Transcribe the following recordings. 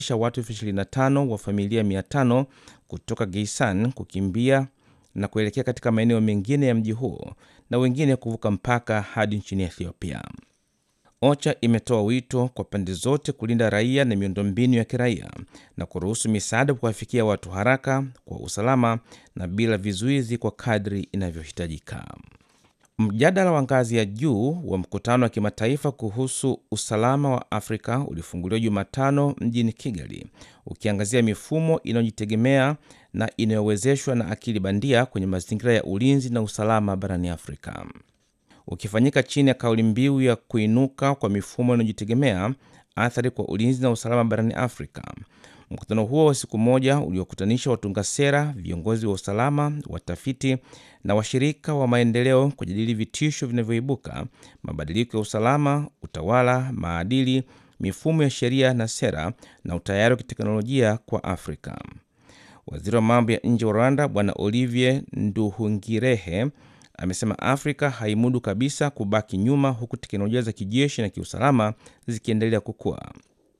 watu elfu ishirini na tano wa familia 500 kutoka Geisan kukimbia na kuelekea katika maeneo mengine ya mji huo na wengine kuvuka mpaka hadi nchini Ethiopia. OCHA imetoa wito kwa pande zote kulinda raia na miundombinu ya kiraia na kuruhusu misaada kuwafikia watu haraka, kwa usalama na bila vizuizi kwa kadri inavyohitajika. Mjadala wa ngazi ya juu wa mkutano wa kimataifa kuhusu usalama wa Afrika ulifunguliwa Jumatano mjini Kigali, ukiangazia mifumo inayojitegemea na inayowezeshwa na akili bandia kwenye mazingira ya ulinzi na usalama barani Afrika. Ukifanyika chini ya kauli mbiu ya kuinuka kwa mifumo inayojitegemea, athari kwa ulinzi na usalama barani Afrika. Mkutano huo wa siku moja uliokutanisha watunga sera, viongozi wa usalama, watafiti na washirika wa maendeleo kujadili vitisho vinavyoibuka, mabadiliko ya usalama, utawala, maadili, mifumo ya sheria na sera, na utayari wa kiteknolojia kwa Afrika. Waziri wa mambo ya nje wa Rwanda Bwana Olivier Nduhungirehe amesema Afrika haimudu kabisa kubaki nyuma, huku teknolojia za kijeshi na kiusalama zikiendelea kukua.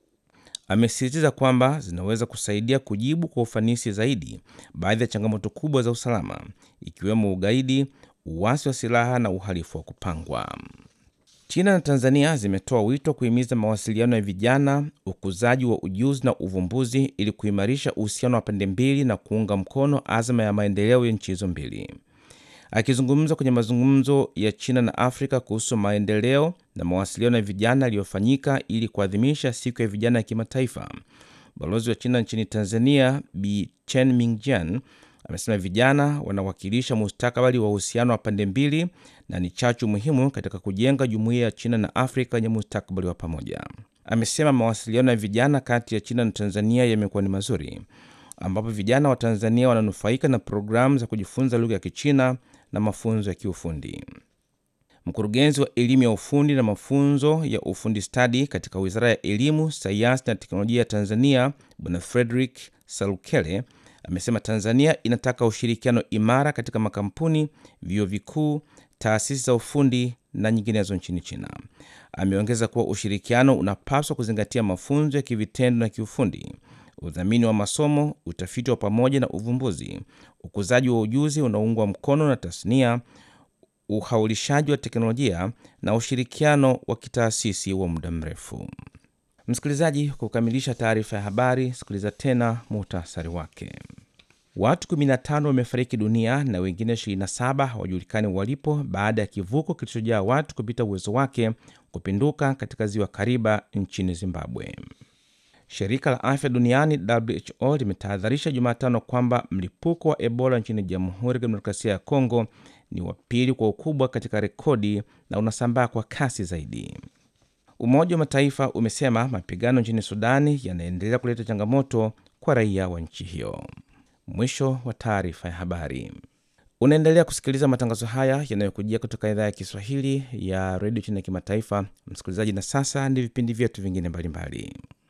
Amesisitiza kwamba zinaweza kusaidia kujibu kwa ufanisi zaidi baadhi ya changamoto kubwa za usalama, ikiwemo ugaidi, uasi wa silaha na uhalifu wa kupangwa. China na Tanzania zimetoa wito kuhimiza mawasiliano ya vijana, ukuzaji wa ujuzi na uvumbuzi ili kuimarisha uhusiano wa pande mbili na kuunga mkono azma ya maendeleo ya nchi hizo mbili. Akizungumza kwenye mazungumzo ya China na Afrika kuhusu maendeleo na mawasiliano ya vijana yaliyofanyika ili kuadhimisha siku ya vijana ya kimataifa, balozi wa China nchini Tanzania Bi Chen Mingjian amesema vijana wanawakilisha mustakabali wa uhusiano wa pande mbili na ni chachu muhimu katika kujenga jumuiya ya China na Afrika yenye mustakabali wa pamoja. Amesema mawasiliano ya vijana kati ya China na Tanzania yamekuwa ni mazuri, ambapo vijana wa Tanzania wananufaika na programu za kujifunza lugha ya Kichina na mafunzo ya kiufundi. Mkurugenzi wa elimu ya ufundi na mafunzo ya ufundi stadi katika Wizara ya Elimu, Sayansi na Teknolojia ya Tanzania, Bwana Frederick Salukele amesema Tanzania inataka ushirikiano imara katika makampuni, vyuo vikuu, taasisi za ufundi na nyinginezo nchini China. Ameongeza kuwa ushirikiano unapaswa kuzingatia mafunzo ya kivitendo na kiufundi, udhamini wa masomo, utafiti wa pamoja na uvumbuzi, ukuzaji wa ujuzi unaoungwa mkono na tasnia, uhaulishaji wa teknolojia na ushirikiano wa kitaasisi wa muda mrefu. Msikilizaji, kwa kukamilisha taarifa ya habari, sikiliza tena muhtasari wake. Watu 15 wamefariki dunia na wengine 27 hawajulikani walipo baada ya kivuko kilichojaa watu kupita uwezo wake kupinduka katika ziwa Kariba nchini Zimbabwe. Shirika la afya duniani WHO limetahadharisha Jumatano kwamba mlipuko wa Ebola nchini Jamhuri ya Kidemokrasia ya Kongo ni wa pili kwa ukubwa katika rekodi na unasambaa kwa kasi zaidi. Umoja wa Mataifa umesema mapigano nchini Sudani yanaendelea kuleta changamoto kwa raia wa nchi hiyo. Mwisho wa taarifa ya habari. Unaendelea kusikiliza matangazo haya yanayokujia kutoka idhaa ya Kiswahili ya redio China ya kimataifa, msikilizaji. Na sasa ni vipindi vyetu vingine mbalimbali.